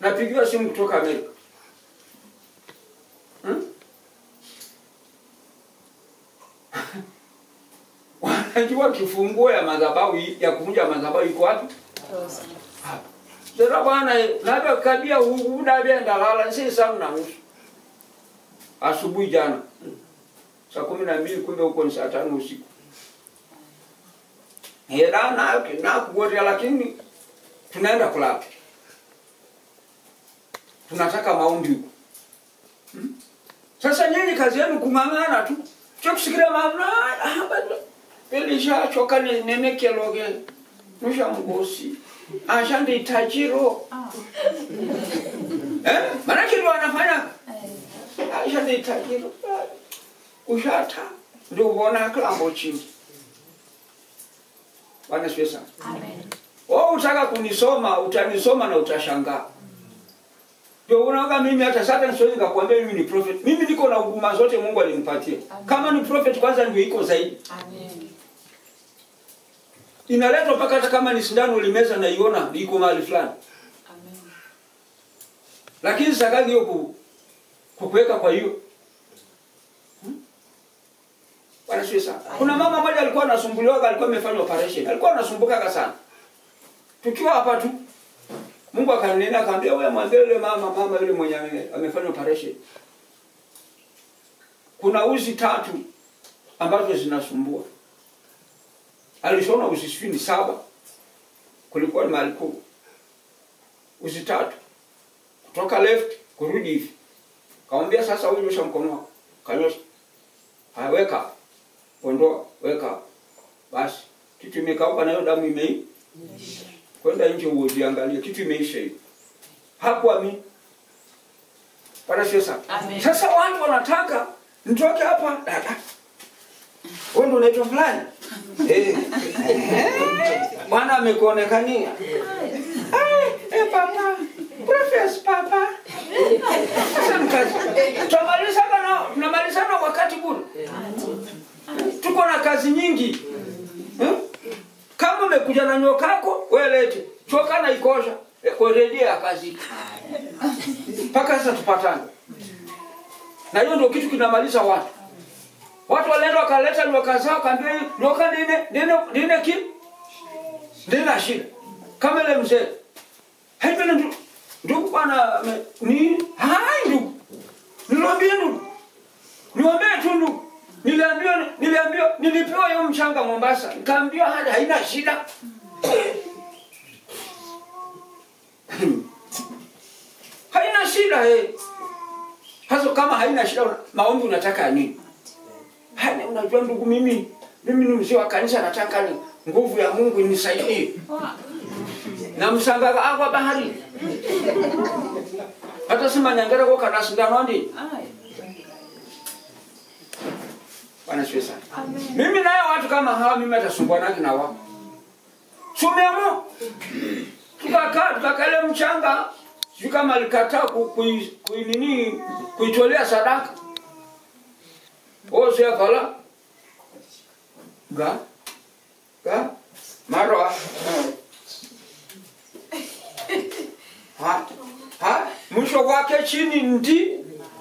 napigiwa simu kutoka Amerika hmm? wanajua kifunguo ya madhabahu ya kuvunja madhabahu iko wapi? Hapa. Sasa bwana, labda kabia udabia ndalala si saa na nusu asubuhi jana saa kumi na mbili kumbe huko ni saa tano usiku hela na na kuotea, lakini tunaenda kulala, tunataka maombi huko hmm? Sasa nyinyi kazi yenu kung'ang'ana tu cha kusikilia mamna pelishachoka nenekeloge nusha mgosi ashande itajiro eh? Maanake ndio wanafanya ashande itajiro ushata ndio uona kilambo chini. Bwana sifiwe sana. Wewe utaka kunisoma utanisoma na utashangaa. Ndio unaona mimi hata sasa siwezi kukuambia mimi ni prophet. Mimi niko na huduma zote Mungu alinipatia. Kama ni prophet kwanza ndio iko zaidi. Amen. Inaletwa mpaka hata kama ni sindano ulimeza na iona iko mahali fulani. Amen. Lakini sakagi hiyo ku kukuweka kwa hiyo. Hmm? Bwana sifiwe sana. Kuna mama mmoja alikuwa anasumbuliwa alikuwa amefanya operation. Alikuwa anasumbuka sana. Tukiwa hapa tu Mungu akanena akamwambia wewe mwambie yule mama mama yule mwenye ame- amefanya operation. Kuna uzi tatu ambazo zinasumbua. Alishona uzi sitini saba. Kulikuwa ni mahali kuu. Uzi tatu. Kutoka left kurudi hivi. Kamwambia sasa wewe nyosha mkono wako. Kanyosha. Haya weka. Ondoa, weka. Basi kitu imekauka na hiyo damu imei kwenda nje ujiangalie kitu imeisha hiyo hapo ami Bwana sio sana Amen. sasa watu wanataka nitoke hapa dada wewe ndio unaitwa fulani eh bwana amekuonekania Ai, eh papa profess papa sasa mkazi tunamalizana na tunamalizana wakati bure tuko na kazi nyingi hmm? kama umekuja na nyoka yako wewe lete choka na ikosha eh, kurejea ya kazi mpaka sasa tupatane na hiyo ndio kitu kinamaliza watu watu walienda wakaleta nyoka zao kaambia hii nyoka nine nine nine ki nina shida kama ile mzee haipenda ndugu ndugu bwana ame- ni hai ndugu niwaambie ndugu niwaambie tu ndugu niliambiwa niliambiwa nilipewa hiyo mchanga Mombasa nikaambiwa hali haina shida haina shida eh hasa kama haina shida una- maombi unataka ya nini Hani, unajua ndugu mimi mimi ni mzee wa kanisa nataka ni nguvu ya Mungu inisaidie na msangaga agwa bahari hata sima nyangere kwa kana sindano ndi Ai. bwana siwe sana Amen. mimi naye watu kama hawa mimi atasumbuanaki na wao sumeamo tukakaa tukakale mchanga sijui kama alikataa ku- kui- kuinini kuitolea sadaka oseakala ga ga marwa ha ha mwisho wake chini ndi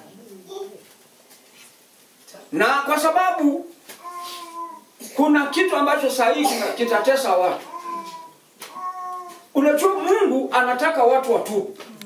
na kwa sababu kuna kitu ambacho sahihi kitatesa watu unajua mungu anataka watu watubu